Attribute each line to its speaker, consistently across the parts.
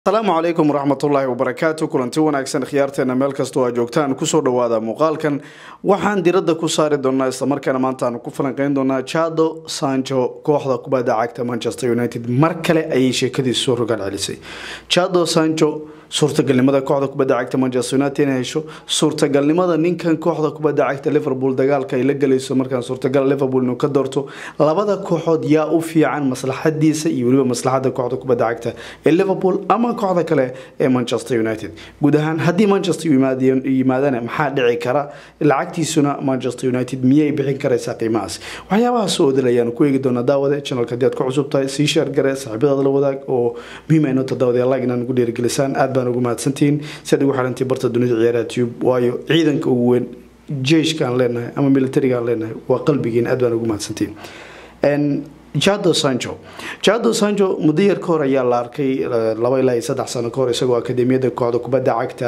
Speaker 1: asalaamu calaykum waraxmatullaahi wabarakaatu kulanti wanaagsan khiyaarteena meel kastoo aa joogtaan kusoo dhawaada muuqaalkan waxaan diradda ku saari doonaa islamarkaana maanta aanu ku falanqeyn doonaa jado sancho kooxda kubadda cagta manchester united mar kale ayay sheekadiisu soo rogaal celisay jado sancho suurtagalnimada kooxda kubadda cagta manchester united inay hesho suurtagalnimada ninkan kooxda kubadda cagta liverpool dagaalka ay la gelayso markaan suurtagal liverpool inuu ka doorto labada kooxood yaa u fiican maslaxadiisa iyo weliba maslaxada kooxda kubadda cagta ee liverpool ama kooxda kale ee manchester united guud ahaan haddii manchester yimaadana maxaa dhici kara lacagtiisuna manchester united miyay bixin karaysaa qiimahaas waxyaabahaas oo odil ayaanu ku eegi doonaa daawade channelka haddii aad ku cusub tahay sii sheer gare saaxiibadaada la wadaag oo muhiim ay noota daawade like inaan ugu dhiirigelisaan aad baan ugu mahadsantihiin si aad ugu xirantay barta dunida ciyaaraha tube waayo ciidanka ugu weyn jeyshka aan leenahay ama militariga aan leenahay waa qalbigiin aad baan ugu mahadsantihiin jado sancho jado sancho muddo yar ka hor ayaa la arkay laba ilaa iyo saddex sano kahor isagoo akademiyada kooxda kubadda cagta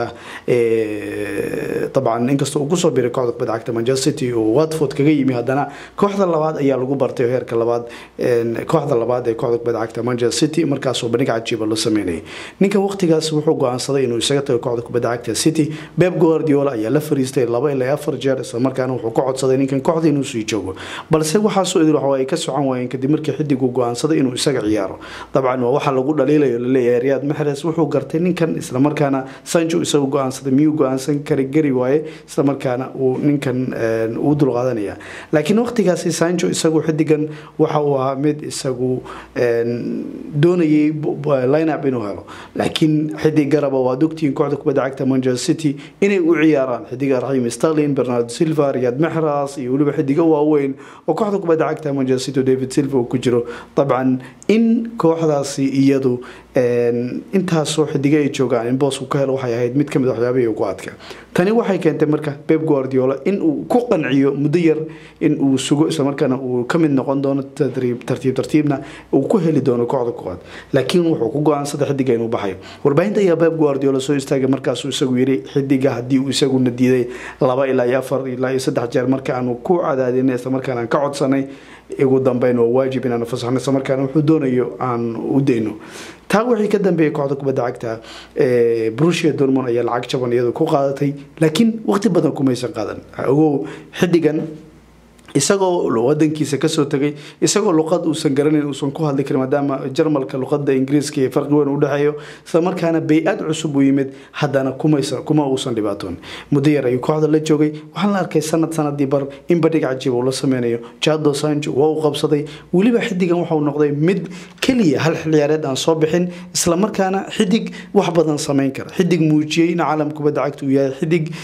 Speaker 1: dabcan inkastoo uu kusoo biray kooxda kubadda cagta manchester city oo watford kaga yimi haddana kooxda labaad ayaa lagu bartay heerka labaad kooxda labaad ee kooxda kubadda cagta manchester city markaasoo bandhig cajiiba loo sameynayay ninkan waqtigaas wuxuu go-aansaday inuu isaga tago kooxda kubadda cagta city beb guardiola ayaa la fariistay laba ilaa afar jeer islamarkaana wuxuu ka codsaday ninkan kooxda inuu sii joogo balse waxaasoo idil waxa ay ka socon waayeen kadib markii xidigu go-aansaday inuu isaga ciyaaro dabcan waa waxa lagu dhaliilayo laleeyahay riyaad maxres wuxuu gartay ninkan islamarkaana sancho isagu go-aansaday miyuu go-aansan kari gari waaye islamarkaana uu ninkan uu dulqaadanaya laakiin waqtigaasi sancho isagu xidigan waxa uu ahaa mid isagu doonayay lineup inuu helo laakiin xidig garaba waad ogtihiin kooxda kubadda cagta manchester city inay u ciyaaraan xidiga raxiim sterlin bernardo silva riyaad maxras iyo weliba xidiga waaweyn oo kooxda kubadda cagta manchester city david silva uu ku jiro dabcan in kooxdaasi iyadu intaasoo xidiga ay joogaan in boosku ka helo waxay ahayd mid kamid waxyaabihii ugu adka tani waxay keentay marka beb guardiola in uu ku qanciyo muddo yar in uu sugo islamarkaana uu kamid noqon doono tartiib tartiibna uu ku heli doono kooxda koowaad laakiin wuxuu ku go-aansaday xidiga inuu baxayo warbaahinta ayaa beb guardiola soo istaagay markaasuu isagu yiri xidiga haddii uu isaguna diiday laba ilaa iyo afar ilaa iyo saddex jeer marka aanu ku cadaadinay islamarkaana aan ka codsanay ugu dambeyn waa waajib inaanu fasaxno islamarkaana wuxuu doonayo aan u dayno taa wixii ka dambeeyay kooxda kubadda cagta brusia dormon ayaa lacag jaban iyadu ku qaadatay laakiin waqti badan kumaysan qaadan ogow xidigan isagoo wadankiisa kasoo tegay isagoo luqad uusan garanayn uusan ku hadli karin maadaama jarmalka luqada ingiriiska iyo farqi weyn udhexeeyo islamarkaana bay-ad cusub uu yimid haddana kuma uusan dhibaatoon muddo yar ayuu kooxda la joogay waxaan la arkay sanad sanadii bar in badhig cajiib uu la sameynayo jado sancho waa uu qabsaday weliba xidigan waxau noqday mid keliya hal xilciyaareed aan soo bixin islamarkaana xidig wax badan sameyn kara xidig muujiyey in caalam kubadda cagta uu yahay xidig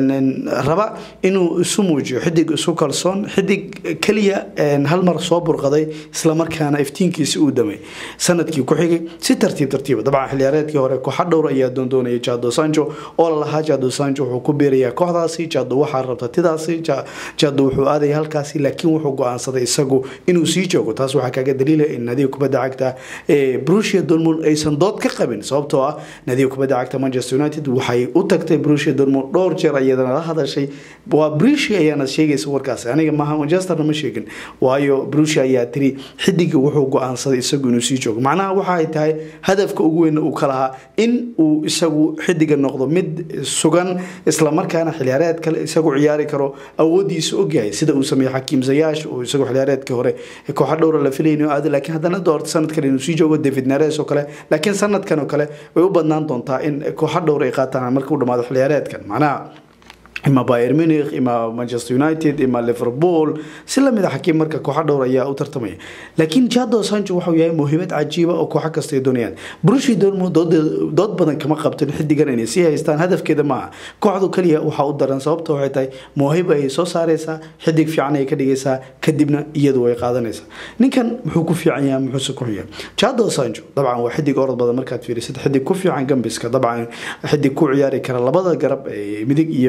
Speaker 1: raba inuu isu muujiyo xidig isu kalsoon xidig keliya hal mar soo burqaday islamarkaana iftiinkiisi uu damay sanadkii ku xigay si tartiib tartiiba dabcan xiliyaareedkii hore kooxa dhowr ayaa doondoonayay jado sancho oo lalahaa jado sancho wuxuu ku beerayaa kooxdaasi jado waxaa rabta tidaasi jado wuxuu aadaya halkaasi laakiin wuxuu go-aansaday isagu inuu sii joogo taas waxaa kaaga daliilaya in nadiga kubadda cagta ee brusia dortmund aysan dood ka qabin sababtoo ah nadiga kubadda cagta manchester united waxay u tagtay brusia dortmund dhowr jeer ayadana la hadashay waa brusia ayaana sheegaysa warkaasi aniga maaha manchesterna ma sheegin waayo brusia ayaa tiri xidiga wuxuu go-aansaday isagu inuu sii joogo macnaha waxa ay tahay hadafka ugu weyn uu ka lahaa in uu isagu xidiga noqdo mid sugan islamarkaana xiliyaareed kale isagu ciyaari karo awoodiisa ogyahay sida uu sameeyey xakiim zayaash oo isagu xiliyaareedkii hore kooxa dhowra la filayay inuu aado laakiin haddana doorta sanadkan inuu sii joogo david nares oo kale laakiin sanadkan oo kale way u badnaan doontaa in kooxa dhowr ay qaataan marka u dhamaado xiliyaareedkan macnaha ima bayer munich ima manchester united ima liverpool si lamid a xakiim marka kooxa dhowr ayaa u tartamaya laakiin jado sancho waxau yahay muhiimad cajiiba oo kooxa kasta ay doonayaan brushi dormo dood badan kama qabtin xidigan inay sii haystaan hadafkeeda maaha kooxdu kaliya waxaa u daran sababta waxay tahay moohiba ayay soo saaraysaa xidig fiican ayay ka dhigaysaa kadibna iyadu way qaadanaysaa ninkan muxuu ku fiican yahay muxuuse ku xunya jado sancho dabcan waa xidig orod badan markaad fiirisid xidig ku fiican gambiska dabcan xidig ku ciyaari kara labada garab ee midig iyo bidix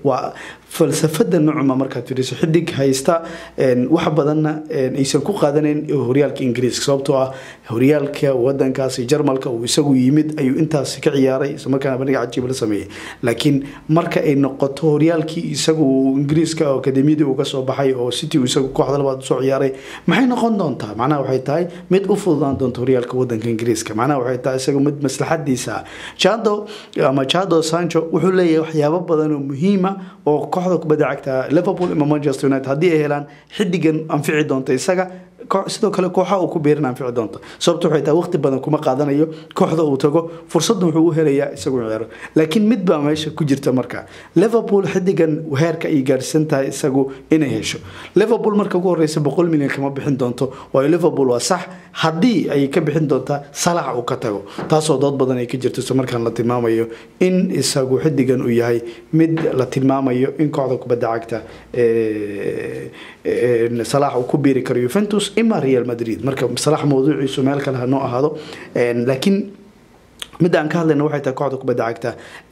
Speaker 1: waa falsafada nucma markaad fiiriso xidig haysta wax badanna aysan ku qaadanayn horyaalka ingiriiska sababtoo ah horyaalka wadankaasi jarmalka uu isagu yimid ayuu intaas ka ciyaaray islamarkaana bandhiga cajiib la sameeyey laakiin marka ay noqoto horyaalkii isagu ingiriiska akademiyadii uu kasoo baxay oo city uu isagu kooxda labaad usoo ciyaaray maxay noqon doontaa macnaha waxay tahay mid u fududaan doonta horyaalka wadanka ingiriiska macnaha waxay tahay isagu mid maslaxadiisa jado ama jado sancho wuxuu leeyahay waxyaabo badan oo muhiima oo kooxda kubadda cagta liverpool ama manchester united haddii ay helaan xidigan anfici doonta isaga sidoo kale kooxa uu ku beerin anfici doonta sababta waxay tahay waqti badan kuma qaadanayo kooxda uu tago fursadda wuxuu u helayaa isagu ciyaaro laakiin mid baa meesha ku jirta marka liverpool xidigan heerka ay gaarsan tahay isagu inay hesho liverpool marka ugu horeysa boqol milyan kama bixin doonto waayo liverpool waa sax haddii ay ka bixin doontaa salax uu ka tago taasoo dood badan ay ka jirto isla markaan la tilmaamayo in isagu xidigan uu yahay mid la tilmaamayo in kooxda kubadda cagta salax uu ku biiri karo juventus ima real madrid marka salax mawduuciisu meel kale hanoo ahaado laakiin midda aan ka hadlayna waxay tahay kooxda kubadda cagta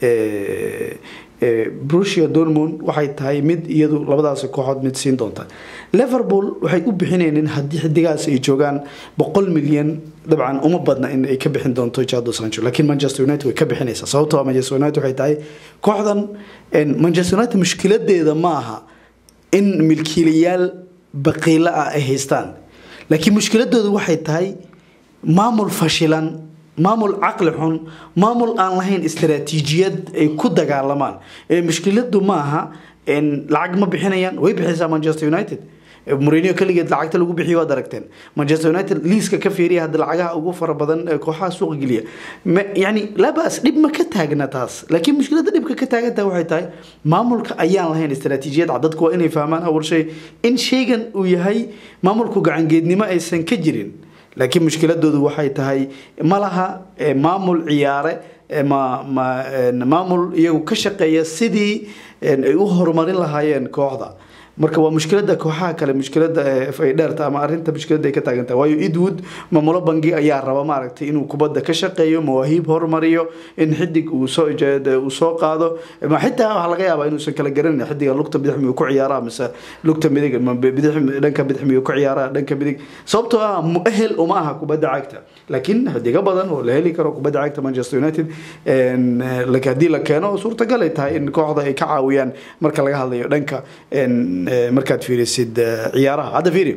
Speaker 1: brusia dormond waxay tahay mid iyadu labadaasi kooxood mid siin doonta liverpool waxay u bixinaynin haddii xidigaas ay joogaan boqol milyan dabcan uma badna in ay ka bixin doonto jado sancho laakiin manchester united way ka bixinaysaa sababtoo manchester united waxay tahay kooxdan manchester united mushkiladeeda ma aha in milkiilayaal baqiilo ah ay haystaan laakiin mushkiladoodu waxay tahay maamul fashilan maamul caqli xun maamul aan lahayn istaraatiijiyad ay ku dagaalamaan mushkiladu ma aha lacag ma bixinayaan way bixiysaa manchester united mourinho keligeed lacagta lagu bixiyo waad aragteen manchester united liiska ka fiiriya hadda lacagaha ugu fara badan ee kooxaha suuqa geliya yani labas dhib ma ka taagna taas laakiin mushkilada dhibka ka taagantaha waxay tahay maamulka ayaan lahayn istaraatiijiyad cad dadku waa inay fahmaan awal shay in shaygan uu yahay maamulku gacangeednimo aysan ka jirin laakiin mushkiladoodu waxay tahay ma laha maamul ciyaare maamul iyagu ka shaqeeya sidii ay u horumarin lahaayeen kooxda marka waa mushkilada kooxaha kale mushkilada ay dheerta ama arinta mushkilada ay ka taagantahay waayo edwood maamulo bangi ayaa raba maaragtay inuu kubadda ka shaqeeyo mawaahiib horumariyo in xidig uu soo uu soo qaado xitaa waxaa laga yaabaa inuusan kala garanin xidiga lugta bidix miyuu ku ciyaaraa mise lugta midig bidix dhanka bidix miyuu ku ciyaaraa dhanka midig sababtoo ah muahel uma aha kubadda cagta laakiin xidigo badan oo la heli karo kubadda cagta manchester united haddii la keeno suurtagal ay tahay in kooxda ay ka caawiyaan marka laga hadlayo dhanka markaad fiirisid ciyaaraha hadda fiiri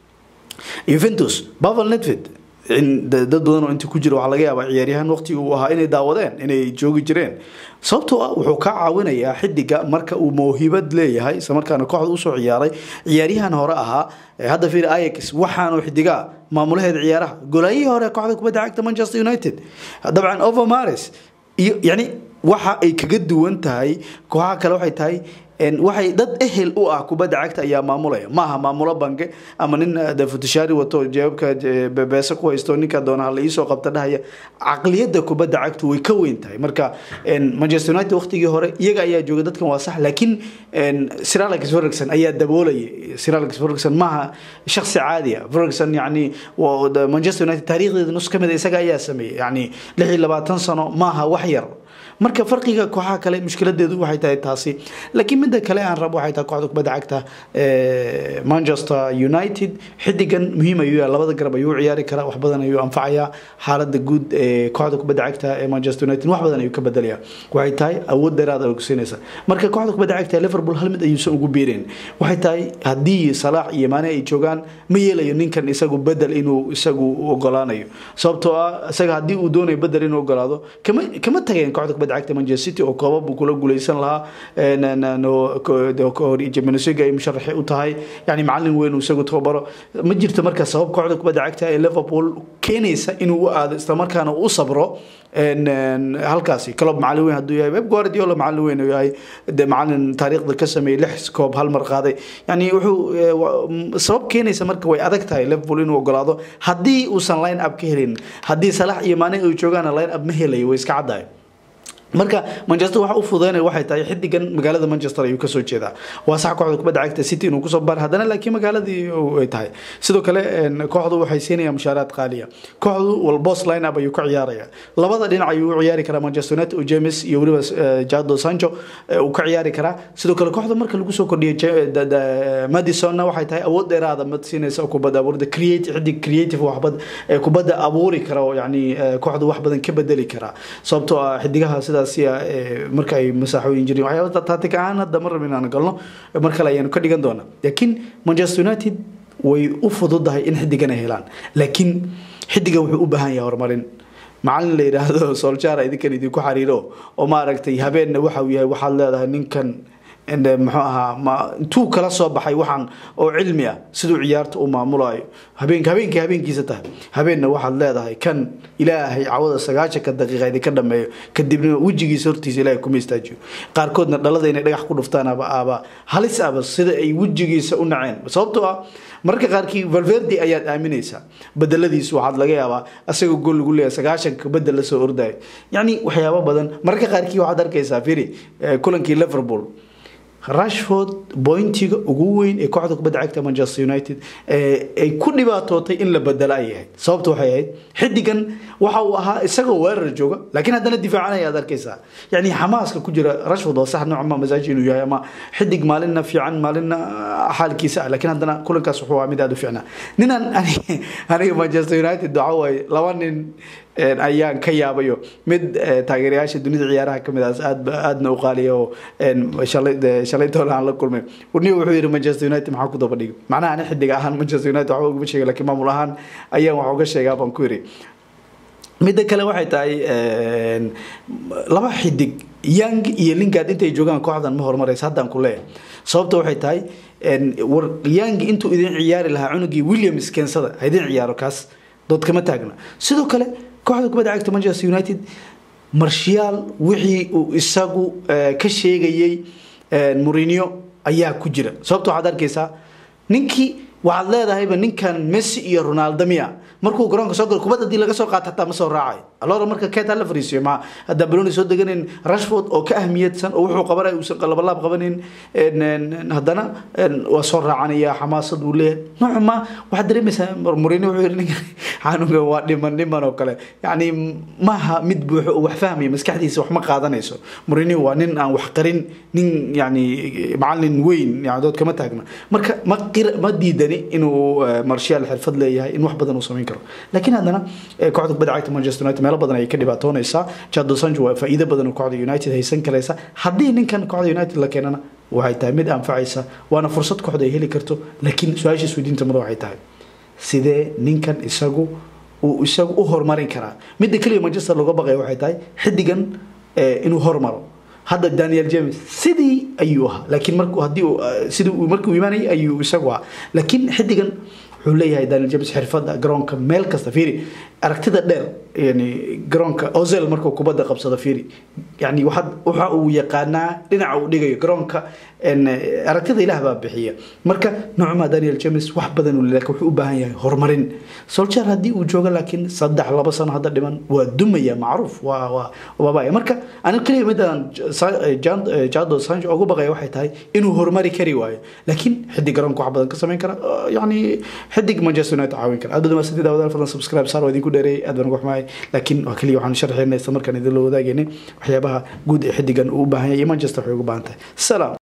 Speaker 1: juventus pavel nedved dad badan oo inta ku jira waxaa laga yaabaa ciyaaryahaan waqti uu ahaa inay daawadeen inay joogi jireen sababtoo ah wuxuu ka caawinayaa xidiga marka uu mawhibad leeyahay isla markaana kooxda usoo ciyaaray ciyaaryahan hore ahaa hadda fiiri ayax waxaanu xidigaa maamulaheeda ciyaaraha golaayihii hore kooxda kubadda cagta manchester united dabcan overmaris iyo yani waxa ay kaga duwan tahay kooxaha kale waxay tahay waxay dad ehel u ah kubadda cagta ayaa maamulaya maaha maamulo bange ama nin futishaari wato jeebabka beese ku haysto ninka doona hala iisoo qabta dhahaya caqliyadda kubadda cagtu way ka weyn tahay marka manchester united waqtigii hore iyaga ayaa jooga dadkan waa sax laakiin sir alex ferguson ayaa daboolayay sir alex ferguson maaha shaksi caadi ah ferguson yani manchester united taariikhdeeda nus ka mid isaga ayaa sameeyey yani lix iyo labaatan sano maaha wax yar marka farqiga kooxaha kale mushkiladeedu waxay tahay taasi laakiin midda kale aan rabo waxay tahay kooxda kubadda cagta manchester united xidigan muhiim ayuu yahay labada garab ayuu ciyaari karaa wax badan ayuu anfacayaa xaaladda guud ee kooxda kubadda cagta ee manchester united wax badan ayuu ka bedelayaa waxay tahay awood dheeraad ay kusiinaysa marka kooxda kubadda cagta liverpool hal mid ayuusan ugu biireen waxay tahay haddii salaax iyo maane ay joogaan ma yeelayo ninkan isagu bedel inuu isagu ogolaanayo sababtoo ah isaga haddii uu doonayo bedel inuu ogolaado kama kama tageen kooxda kubadda cagta manchester city oo koobab uu kula guuleysan lahaa jimnasiga ay musharaxi u tahay yani macalin weyn uu isagu tababaro ma jirto marka sabab kooxda kubadda cagta ee liverpool keenaysa inuu u aado islamarkaana u sabro halkaasi club macalin weyn hadduu yahay pep guardiola macalin weyn uu yahay de macalin taariikhda ka sameeyey lix koob hal mar qaaday yani wuxuu sabab keenaysa marka way adag tahay liverpool inuu ogolaado haddii uusan line up ka helin haddii salax iyo maane ay joogaana line up ma helayo way iska caddahay marka manchester waxa u fududeynaya waxay tahay xidigan magaalada manchester ayuu kasoo jeedaa waa sax kooxda kubadda cagta city inuu kusoo bar haddana laakiin magaaladii ay tahay sidoo kale kooxdu waxay siinayaan mushaaraad qaaliya kooxdu walbos line up ayuu ka ciyaaraya labada dhinac ayuu u ciyaari karaa manchester united oo james iyo weliba jado sancho uu ka ciyaari karaa sidoo kale kooxda marka lagu soo kordhiyay madisonna waxay tahay awood dheeraada mad siinaysa kubadda abuurida create xidig creative waxbad kubadda abuuri kara oo yani kooxdu wax badan ka bedeli karaa sababtoo ah xidigaha sidaas marka ay masaaxooyin jireen waxyaaba taatik ahaan hadda mar rabin aan galno mar kale ayaanu ka dhigan doonaa laakiin manchester united way u fududahay in xidigan ay helaan laakiin xidigan wuxuu u baahan yahay horumarin macalin la yidhaahdo soljaar idinkan idinku xariiro oo maaragtay habeenna waxa uu yahay waxaad leedahay ninkan muxuu ahaa intuu kala soo baxay waxaan oo cilmi ah siduu ciyaarta u maamulayo habeenk habeenkii habeenkiisa tahay habeenna waxaad leedahay kan ilaahay cawada sagaashanka daqiiqa idinka dhameeyo kadibna wejigiisa hortiisa ilaahay kuma istaajiyo qaarkoodna dhalada inay dhagax ku dhuftaan aba aba halis aba sida ay wejigiisa u naceen sababtoo ah mararka qaarkii valverde ayaad aaminaysaa bedeladiisu waxaad laga yaabaa asagoo gool lagu leeyahay sagaashanka bedel lasoo ordayo yacni waxyaabo badan mararka qaarkii waxaad arkaysaa firi kulankii liverpool rashford bointiga ugu weyn ee kooxda kubadda cagta manchester united ay ku dhibaatootay in la bedelo ay ahayd sababta waxay ahayd xidigan waxa uu ahaa isagoo weerar jooga laakiin haddana difaacanaya aad arkaysaa yani xamaaska ku jira rashford waa sax noocma masaaji inuu yahay ama xidig maalinna fiican maalinna xaalkiisa ah laakiin haddana kulankaas wuxuu ahaa mid aada u fiicnaa ninaan aniga manchester united waxa waaye laba nin ayaan ka yaabayo mid taageerayaasha dunida ciyaaraha kamid ah aad aadna u qaaliya oo shalay doole aan la kulmay niga wuxuu yihi manchester united maxaa ku daba dhigay macnaha ani xidig ahaan manchester united waxba ugama sheega lakiin maamul ahaan ayaan wax uga sheegaa baan ku yiri midda kale waxay tahay laba xidig young iyo lingard intay joogaan kooxdan ma horumaraysa haddaan ku leeyahay sababta waxay tahay war young intuu idin ciyaari lahaa cunugii williams keensada ha idin ciyaaro kaas dood kama taagna sidoo kale kooxda kubadda cagta manchester united marshiyaal wixii uu isagu ka sheegayey murinio ayaa ku jira sababta waxaad arkaysaa ninkii waxaad leedahayba ninkan messi iyo ronaldo miya markuu garoonka soo galo kubad hadii laga soo qaato hataa ma soo raacayo alora marka keeta la fariisiyo ma haddaan baloni soo deganayn rashford oo ka ahmiyadsan oo wuxuu qabanaya uusan qalabalaab qabanin haddana waa soo raacanaya xamaasad uu leeyahay nooca ma waxaad dareemaysaa murini wuxuu yidhi ninka xanuunka waa dhiman dhiman oo kale yacni maaha mid buuxo oo wax fahmaya maskaxdiisa wax ma qaadanayso murini waa nin aan wax qarin nin yacni macalin weyn yani dood kama taagna marka ma qir ma diidani inuu marshaal xirfad leeyahay in wax badan uu samayn karo laakiin haddana kooxda kubadda cagta manchester united meelo badan ayay ka dhibaatoonaysaa jado sancho waa faa'iido badan oo kooxda united haysan karaysa haddii ninkan kooxda united la keenana waxay tahay mid anfacaysa waana fursad kooxda ay heli karto laakiin su-aasha isweydiinta mada waxay tahay sidee ninkan isagu uu isagu u horumarin karaa midda keliya manchester looga baqaya waxay tahay xidigan inuu hormaro hadda daniel james sidii ayuu ahaa laakiin markuu haddii sidii uu markuu imaanayay ayuu isagu ahaa laakiin xidigan wuxuu leeyahay daniel james xirfadda garoonka meel kasta fiiri aragtida dheer yani garoonka ozel markuu kubadda qabsado fiiri yani waxaad waxa uu yaqaanaa dhinaca uu dhigayo garoonka aragtida ilaah baa bixiya marka noocma daniel james wax badan uu laakiin wuxuu u baahan yahay horumarin soljar haddii uu joogo laakiin saddex laba sano hadda dhiman waa dumaya macruuf waa waa waabaya marka ani keliya midaan jado sancho ugu baqaya waxay tahay inuu horumari kari waayo laakiin xidig garoonka wax badan ka samayn kara yani xidig manchester united caawin kara aad badan waa sidii daawadaal fadlan subscribe saar waa idinku dheereeyay aad baan uga xumahay laakiin waa keliya waxaan sharxeynay isla markaan idin la wadaagaynay waxyaabaha guud ee xidigan uu u baahan yahay iyo manchester waxay ugu baahan tahay salaam